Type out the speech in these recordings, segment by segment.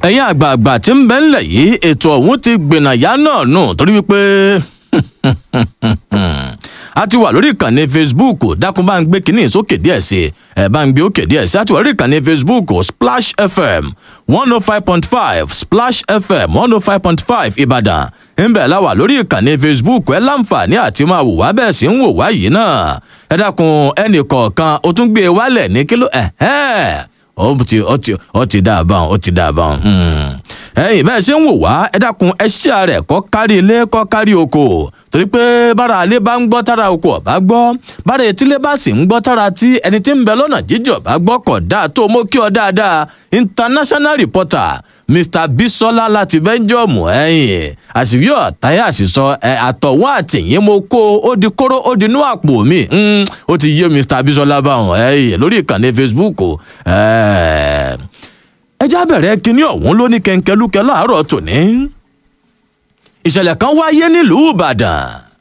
ẹ̀yin àgbààgbà tí ń bẹ ńlẹ̀ yìí ètò ọ̀hún ti gbìnàyà náà nù torí wípé a ti wà lórí ìkànnì facebook dákun bá ń gbé kínní sókè díẹ̀ sí ẹ bá ń gbé òkè díẹ̀ sí a ti wà lórí ìkànnì facebook splash fm one oh five point five splash fm one oh five point five ìbàdàn ńbẹ̀ la wà lórí ìkànnì facebook ẹ láǹfààní àti máa wò wá bẹ́ẹ̀ sì ń wò wá yìí náà ẹ dákun ẹnì kọ̀ọ̀kan ó tún gbé e wálẹ̀ ní kíló ẹ̀hẹ́n ó ti ó ti ó ti dá a bá ó ti dá a bá ẹ̀yin bẹ́ẹ̀ ṣe ń wò wá ẹ dákun ẹ ṣí ààrẹ kọ́ kárí ilé kọ́ kárí oko torí pé bára alé bá ń gbọ́ tára oko ọ̀bá gbọ́ bára etílé bá sì ń gbọ́ tára tí ẹni tí ń bẹ lọ́nà jíjọ̀ bá gbọ́ kọ̀ dáa tó mú kí ọ dáadáa international reporter mr bisola láti bẹ́ńjọ́ọ̀mù ẹ̀yìn àṣìwí ọ̀táyà àṣìṣọ ẹ̀ àtọ̀wọ́ àtìyín mo kó ó di kóró ó di inú àpò mi ó ti yé mr bisola báwọn ẹ̀yìn lórí ìkànnì facebook ẹjá bẹ̀rẹ̀ kínní ọ̀hún ló ní kẹ̀ǹkẹ́lúkẹ́ láàárọ̀ tòní ìṣẹ̀lẹ̀ kan wáyé nílùú ìbàdàn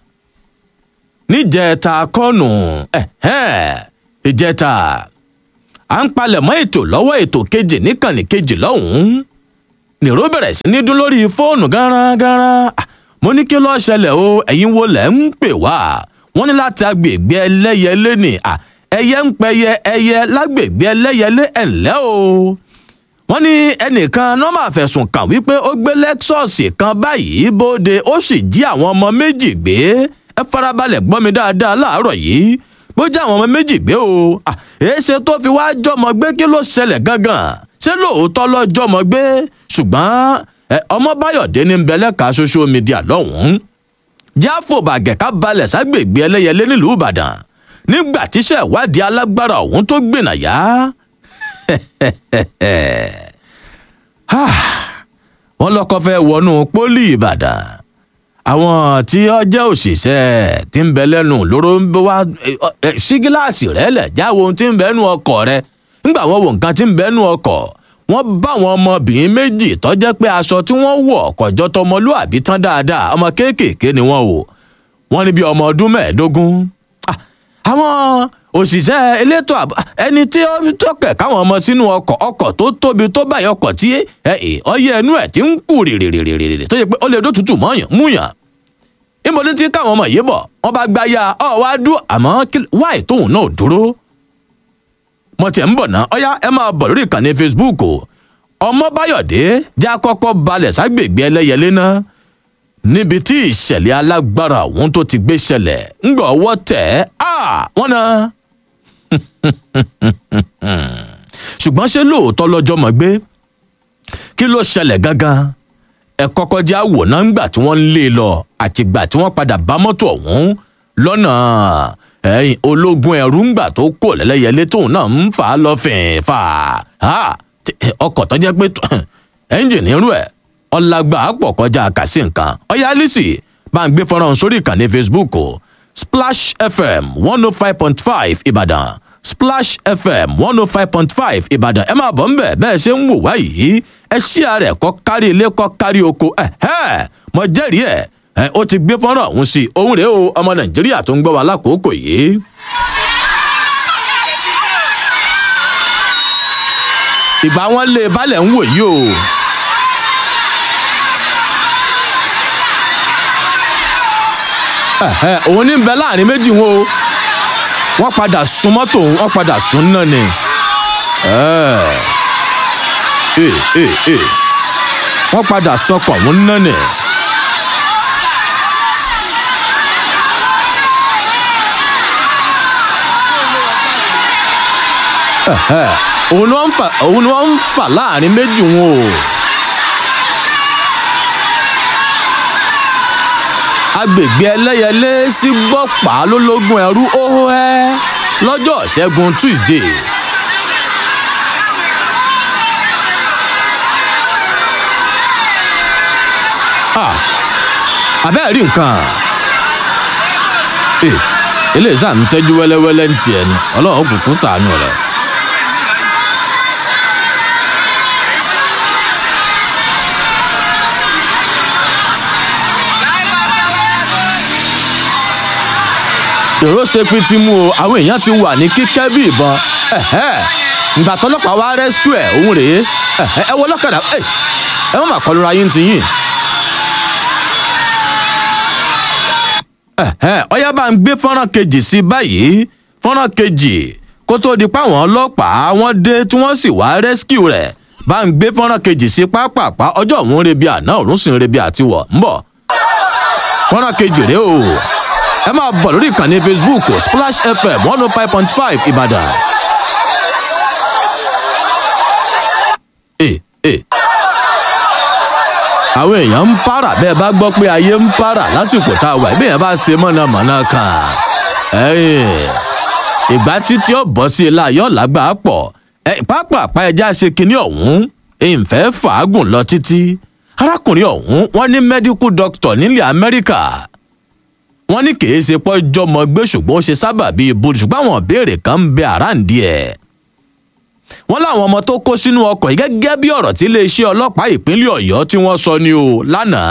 níjẹta kọ́nù ìjẹta à ń palẹ̀mọ́ ètò lọ́wọ́ ètò kejì níkànnì kejì lọ́hùn-ún nìró bẹ̀rẹ̀ sí ní dún lórí fóònù gánran mo ní kí lọ́ọ́ ṣẹlẹ̀ o ẹ̀yin wo lẹ̀ ń pè wá wọ́n ní láti agbègbè ẹlẹ́yẹlé ni ẹyẹ ń pẹyẹ ẹyẹ lágbègbè ẹlẹ́yẹlé ẹ̀ńlẹ́ o wọ́n ní ẹnìkan nọ́mà fẹ̀sùn kàn wípé ó gbé lẹ́ksọ̀sì kan báyìí bóde ó sì jí àwọn ọmọ méjì gbé ẹ farabalẹ̀ gbọ́ mi dáadáa láàárọ̀ yìí bó jẹ́ àwọn ọmọ méjì gbé o èéṣe tó fi wá jọmọ gbé kí ló ṣẹlẹ̀ gangan ṣé lóòótọ́ lọ jọmọ gbé ṣùgbọ́n ọmọ báyọ̀dé ní bẹlẹ́ka social media lọ́hùn-ún jáfò bàgẹ̀ká balẹ̀ ságbègbè ẹlẹ́yẹlé nílùú ìbàdàn nígbà tíṣẹ́ ìwádìí alágbára ọ̀hún tó gbìnàyà wọ́n lọ́kọ́ fẹ́ wọnú pólì ìbàdàn àwọn tí ó jẹ́ òṣìṣẹ́ tí ń bẹ lẹ́nu lóró ń bẹ wá sí gíláàsì rẹ̀ lẹ̀ jáwọ́ ohun tí ń bẹ nú ọkọ̀ rẹ̀ nígbà wọ́n wo nǹkan tí ń bẹ nú ọkọ̀ wọ́n bá àwọn ọmọbìnrin méjì tó jẹ́ pé aṣọ tí wọ́n wọ̀ kọjọ́ tọmọlúàbí tán dáadáa ọmọ kéékèèké ni wọ́n wò wọ́n ní bí ọmọ ọdún mẹ́ẹ̀ẹ́dógún àwọn òṣìṣẹ́ elétò àbọ̀ ẹni tí ó tọkẹ̀ káwọn ọmọ sínú ọkọ̀ ọkọ̀ tó tóbi tó báyìí ọkọ̀ tí ọyẹ ẹnu ẹ̀ ti ń kú rìrìrìrìrì tó yẹ pé ó lè dótútù mọ́yàn múyàn níbo ní tí káwọn ọmọ yìí bọ̀ wọ́n bá gbá ya ọ wá dúró àmọ́ wáì tóun náà dúró mo tiẹ̀ ń bọ̀ ná ọyá ẹ máa bọ̀ lórí ìkànnì facebook ọmọ báyọ̀dé já kọ́kọ́ balẹ̀ ságbègbè ẹlẹ́yẹlé náà níbi tí ìṣẹ̀lẹ̀ alágbára ọ̀hún tó ti gbé ṣẹlẹ̀ ńgbà ọwọ́ tẹ̀ ẹ́ wọ́n náà ṣùgbọ́n ṣé lóòótọ́ lọ́jọ́ mọ̀ gbé kí ló ṣẹlẹ̀ gangan ẹ kọ́kọ́ jẹ́ àwòrán ńgbà tí wọ́n ń lé lọ àtìgbà tí wọ́n padà bá mọ́tò ọ̀hún lọ́nà ẹ̀yìn ológun ẹ̀rú ńgbà tó kò lẹ́lẹ́yẹlé tóun náà ń fà á lọ fìn fà á ọkọ̀ tó jẹ́ pé ẹ́ńjìnì irú ẹ̀ ọlágbà pọ̀ kọjá kàsí nǹkan ọ̀yá alice bá ń gbé fọ́nrán sórí ìkànnì facebook splash fm one oh five point five ìbàdàn splash fm one oh five point five ìbàdàn ẹ máa bọ̀ ńbẹ̀ bẹ́ẹ̀ ṣe ń wò wá yìí ẹ ṣí ààrẹ kọ́ kárí ilé kọ́ kárí oko ẹ ẹ mo jẹ́rìí ẹ̀ ẹ ó ti gbé fọ́nrán ọ̀hún sí i òun rèé o ọmọ nàìjíríà tó ń gbọ́ wa lákòókò yìí. ìgbà wọn lé balẹ̀ ń wò yìí o. òun ní bẹ láàrin méjì wọn o wọn padà sun mọ́tò wọn padà sun náà ni wọn padà sọkọ̀ wọn náà ni. òun ni wọ́n ń fà láàrin méjì wọn o. agbègbè ẹlẹ́yẹlé sí gbọ́pàá lólógún ẹrú óhó ẹ́ lọ́jọ́ ṣẹ́gun tuesday. àbẹ́ẹ̀ rí nǹkan eléyìí sáà ń tẹ́jú wẹ́lẹ́wẹ́lẹ́ ń tiẹ̀ ni ọlọ́run kò tún sàánú rẹ̀. èrò ṣe pin ti mú o àwọn èèyàn ti wà ní kíkẹ́ bí ìbọn ìgbà tọlọ́pàá wá rescue ẹ̀ òun rèé ẹ ẹ ẹ wọ ọlọ́kadà ẹ ẹ má má kọlu ra yín ti yín. ọyá bá ń gbé fọ́nrán kejì sí báyìí fọ́nrán kejì kó tóó di páwọn ọlọ́pàá wọ́n dé tí wọ́n sì wá rescue rẹ̀ bá ń gbé fọ́nrán kejì sí pápápá ọjọ́ òun rebi àná òun sì ń rebi àtiwọ̀ ń bọ̀ fọ́nrán kejì rèé o ẹ máa bọ̀ lórí ìkànnì facebook splash fm one oh five point five ìbàdàn. Eh, eh. àwọn èèyàn ń para bẹ́ẹ̀ bá gbọ́ pé ayé ń para lásìkò tá a wà bí èèyàn bá ṣe mọ̀nàmọ́ná kan ẹ̀yìn ìgbà títí ó bọ́ sí i láàyò lágbà pọ̀ ẹ pápápá ẹja ṣe kinní ọ̀hún ìfẹ́ fàágùn lọ títí arákùnrin ọ̀hún wọ́n ní medical doctor nílẹ̀ amẹ́ríkà wọ́n ní kì í ṣe pọ́jọ́ mọ́ gbé ṣùgbọ́n ó ṣe sábà bíi ibo ṣùgbọ́n àwọn ìbéèrè kan ń bẹ àráǹdí ẹ̀ wọ́n láwọn ọmọ tó kó sínú ọkọ̀ yìí gẹ́gẹ́ bí ọ̀rọ̀ tí iléeṣẹ́ ọlọ́pàá ìpínlẹ̀ ọ̀yọ́ tí wọ́n sọ ni o lánàá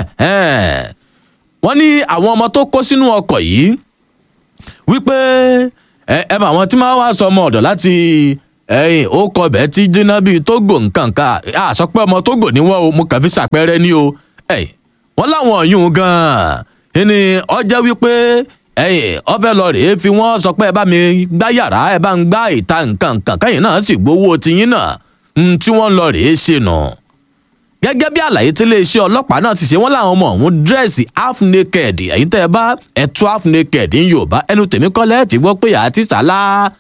wọ́n ní àwọn ọmọ tó kó sínú ọkọ̀ yìí wípé ẹ ẹ mọ àwọn tí máa wá sọ ọmọ ọ̀dọ̀ láti ẹyìn ó kọ bẹ́ẹ̀ tí jiná bíi tógò nǹkan kan àsọ pé ọmọ tógò ni wọ́n o mo kàn fi ṣàpẹẹrẹ ní o wọ́n láwọn ọ̀yún gan-an ni ọjọ́ wípé ẹyìn ọfẹ lọ rèé fi wọn sọ pé ẹ bá mi gbá yàrá ẹ bá ń gbá ìta nǹkan nǹkan kẹyìn náà sì gbowó tiyín náà ń tí wọn lọ rèé ṣe nà. gẹ́gẹ́ bí àlàyé tí iléeṣẹ́ ọlọ́pàá náà ti ṣe wọ́n láwọn ọmọ ọ̀hún dírẹ́sì half naked ẹ̀yìn tẹ́ ẹ bá ẹ̀tú half naked ní yorùbá ẹnu tèmi kọ́lẹ́ ti gbọ́ pé àti sàlá.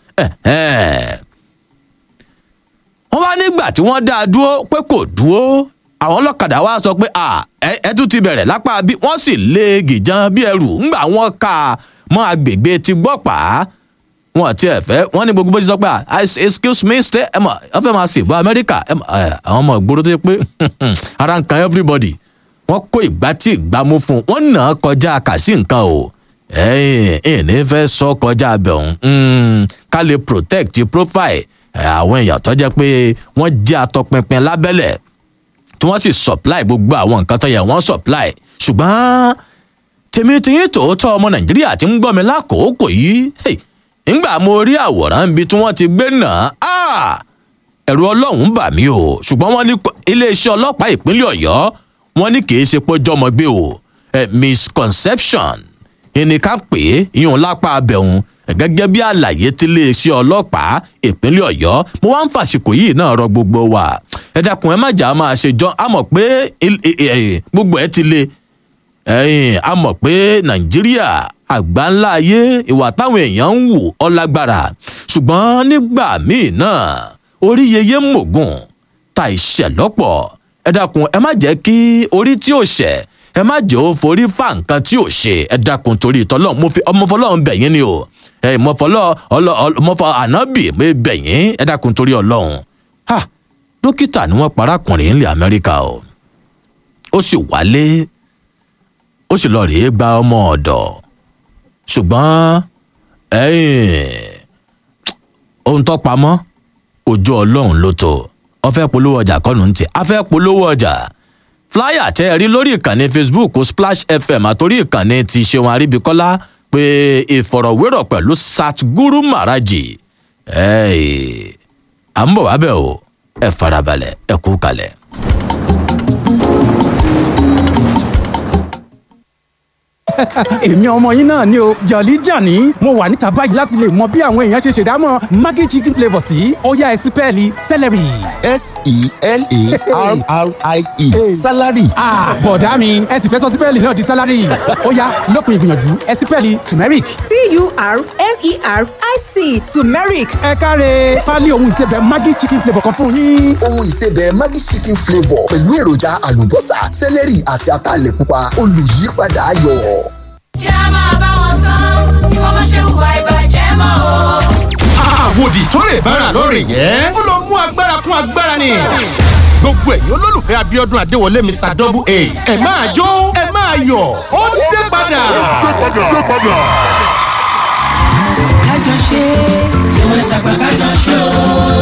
wọ́n bá nígbà tí wọ́n dá a dúró pé kò dúró àwọn ọlọ́kadà wa sọ pé ẹ tún ti bẹ̀rẹ̀ lápá bí wọ́n sì lé gìjan bí ẹrù ńgbà wọ́n ka mọ́ agbègbè ti gbọ́ pa á wọn ti ẹ̀ fẹ́ wọ́n ní gbogbo bó ṣe sọ pé excuse me stay ẹ mọ̀ ẹ fẹ́ máa ṣèbọ̀ amẹ́ríkà àwọn ọmọ ìgboro tó yẹ pé ara ń kan everybody wọ́n kó ìgbà tí ìgbà mú fún un wọ́n nà á kọjá kàsí nǹkan o ẹ̀yìn ìní fẹ́ sọ kọjá abẹ́ òun ká lè protect profile àwọn èèyàn tó jẹ́ pé wọ́n jẹ́ atọpinpin lábẹ́lẹ̀ tí wọ́n sì supply gbogbo àwọn nǹkan tó yẹ wọ́n supply ṣùgbọ́n tèmi tí yín tòótọ́ ọmọ nàìjíríà ti ń gbọ́ mi lákòókò yìí ńgbà mo rí àwòrán ibi tí wọ́n ti gbé náà ẹ̀rù ọlọ́run bà mí o ṣùgbọ́n wọ́n ní iléeṣẹ́ ọlọ́pàá ìpínlẹ̀ ọ̀yọ́ wọ́n ní kì í ṣe pọ́jọ́ ọmọ gbé o misconception ẹnìkan pè é ìyún lápá abẹ́hùn gẹ́gẹ́ bí àlàyé tí iléeṣẹ́ ọlọ́pàá ìpínlẹ̀ ọ̀yọ́ mo wá ń fàṣìkò yìí náà rọ gbogbo wa ẹ dákun ẹ má jà á máa ṣe jọ a mọ̀ pé gbogbo ẹ ti le a mọ̀ pé nàìjíríà àgbá ńlá ayé ìwà táwọn èèyàn ń wù ọlágbára ṣùgbọ́n nígbà míì náà orí yeye mògùn ta ìṣẹ̀ lọ́pọ̀ ẹ dákun ẹ má jẹ́ kí orí tí ò ṣẹ̀ ẹ má jẹ́ ó forí fa nǹkan tí ò ṣe ẹ dákun torí ìtọ́lọ́ mo fi ọmọfọlọ́run bẹ̀yìn ni o ẹ mọ̀fọlọ́ ọmọfọ ànábì mo bẹ̀yìn ẹ dákun torí ọlọ́run ha dókítà ni wọ́n parákùnrin ńlẹ̀ amẹ́ríkà o ó sì wálé ó sì lọ rèé gba ọmọ ọ̀dọ̀ ṣùgbọ́n ohun tó pamọ́ ojú ọlọ́run ló tó ọ fẹ́ polówó ọjà kọ́nù ń tì á fẹ́ polówó ọjà flyer tẹ́ ẹ rí lórí ìkànnì facebook splash fm àtòrí ìkànnì ti ṣeun àríbíkọ́lá pé ìfọ̀rọ̀wérọ̀ pẹ̀lú satguru maraji à ń bọ̀ wá bẹ̀ o ẹ farabalẹ̀ ẹ kú kalẹ̀. èmi ọmọ yín náà ni o jọ̀lí jàní mo wà níta báyìí láti lè mọ bí àwọn èèyàn ṣe ṣèdámọ̀ maggi chicken flavour sí ó yá ẹ sí pẹ́ẹ́lí celery. s-e-l-a-r-r-i-e salary. bọ̀dá mi ẹ sì fẹ́ sọ sípẹ́ẹ̀lì náà di sálárì ó yá lópin ìgbìyànjú ẹ sí pẹ́ẹ́lì turmeric. t-u-r-m-e-r-i-c turmeric ẹ káre pálí ohun ìsebẹ̀ maggi chicken flavour kan fún yín. ohun ìsebẹ̀ maggi chicken flavour pẹ̀lú èròjà àlùbọ́sà sẹ́lẹ̀rì àti ataalẹ̀ pupa olùyípadà ayọ̀. jẹ́ a máa bá wọn san bí wọ́n bá ṣe hùwà ìbàjẹ́ mọ́ o. àwòdì tó lè bára lórí yẹn ó lọ mú agbára kún agbára ni gbogbo ẹ̀yin olólùfẹ́ abiodun adéwọlé mr double a ẹ máa jó ẹ máa yọ̀ ó dé padà. kájọ ṣe tiwọn tàgbà kájọ ṣe o.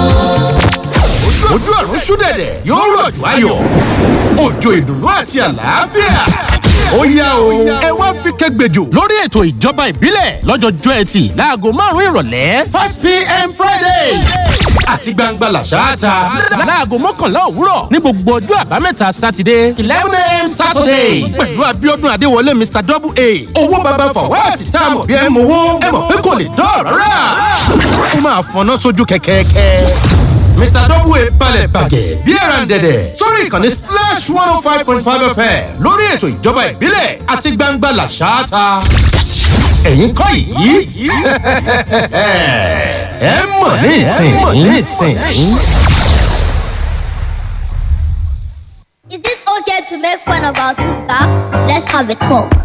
ojú ọ̀run ṣúdẹ̀dẹ̀ yóò rọ̀jò ayọ̀ òjò ìdùnnú àti àlàáfíà. ó yá o ẹ wá fi kẹgbẹjọ lórí ètò ìjọba ìbílẹ̀ lọ́jọ́jọ́ ẹtì láago márùn-ún ìrọ̀lẹ́ five pm friday àti gbangba làṣáàtà láago mọ́kànlá òwúrọ̀ ní gbogbo ọjọ́ àbámẹ́ta sátidé eleven am saturday pẹ̀lú abiodun adéwọlé mr double a owó baba fọwọ́sì tá a mọ̀ bí ẹ mọ̀ owó ẹ mọ̀ pé kò lè dọ́ọ̀rọ̀ rà ó máa fọná sójú kẹ̀kẹ́kẹ́ mr double a balẹ̀ bàgẹ́ bí ẹran dẹ̀dẹ̀ sórí ìkànnì splash one oh five point five fm lórí ètò ìjọba ìbílẹ̀ àti gbangba làṣáàtà ẹ̀yin kọ́ yìí ẹ mọ̀ ní ìsìn yìí. Is it okay to make fun of our tooth gap? Let's have a talk.